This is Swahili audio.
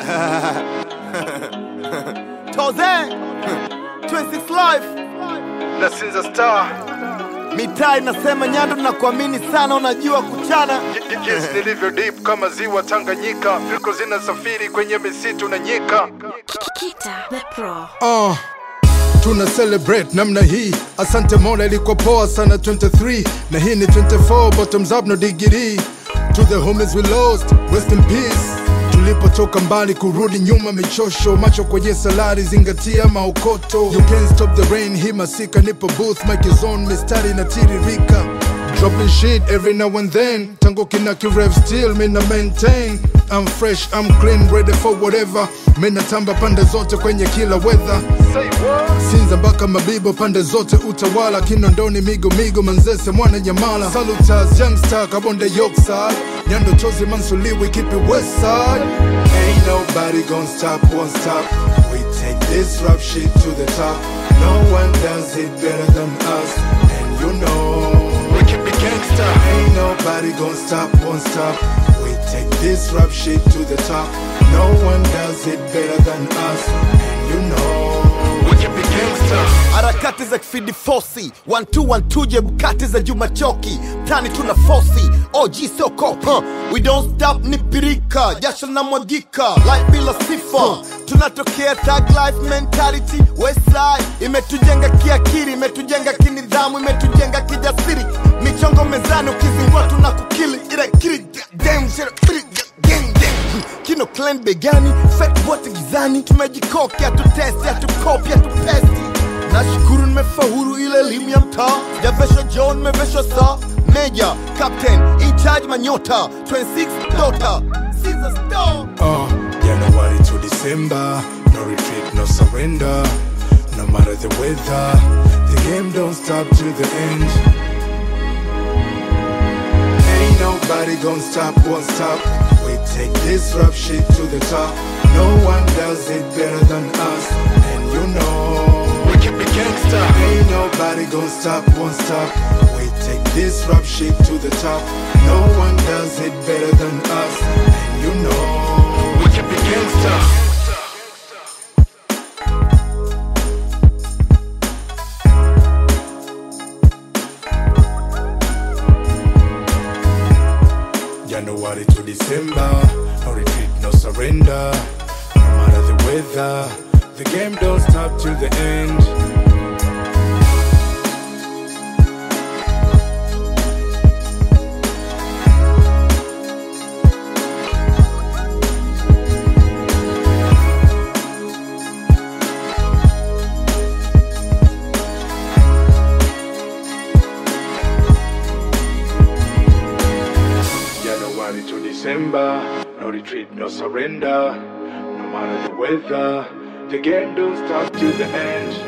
Toze 26 Life na Sinza Star mitaa inasema Nyando, nakuamini sana, unajua kuchana. jinsi nilivyo deep kama ziwa Tanganyika, fiko zinasafiri kwenye misitu na nyika. Kita the Pro. Uh, tuna celebrate namna hii asante mola ilikuwa poa sana 23 na hii ni 24 bottoms up no degree to the homies we lost rest in peace tulipotoka mbali kurudi nyuma michosho macho kwenye salari zingatia maokoto you can't stop the rain hii masika nipo booth mic is on mistari na tiririka Dropping shit every now and then Tango kinaki rev still mina maintain I'm fresh, I'm clean, ready for whatever Mina tamba pande zote kwenye kila weather Say what? Sinza mpaka Mabibo pande zote utawala Kinondoni migo migo manzese mwana nyamala Salutas youngster kabonde Yorkside Nyando chozi mansuliwi keep it west side Ain't nobody gonna stop, won't stop We take this rap shit to the top No one does it better than us And you know We keep it gangsta. Ain't nobody gonna stop, won't stop. We take this rap shit to the top. No one does it better than us, and you know. We keep it gangsta. harakati za kifidi fosi 1212 jebukati za juma choki tani tuna fosi og sio kopi we don't stop ni pirika jasho na mwagika life bila sifa tunatokea tag life mentality westside imetujenga kiakili imetujenga kinidhamu imetujenga kijasiri michongo mezani ukizingua tuna kukili ile kili damn shit, gang gang kino clan begani fake wote gizani tumejikoki hatutesti hatukopi hatupesti nashukuru nimefahuru ile elimu ya mtaa sijaveshwa john nimeveshwa saa meja captain in charge manyota 26 dota Caesar Storm. Uh, January to December, no retreat, no surrender. No matter the weather, the game don't stop to the end. Ain't nobody gonna stop, won't stop. We take this rap shit to the top. No one does it better than us, and you know. We keep it gangsta. Ain't nobody gonna stop, won't stop. We take this rap shit to the top. No one does it better than us, and you know. We keep it gangsta. January to December, no retreat, no surrender. No matter the weather, the game don't stop till the end. January to December, no retreat, no surrender. No matter the weather, the game don't stop till the end.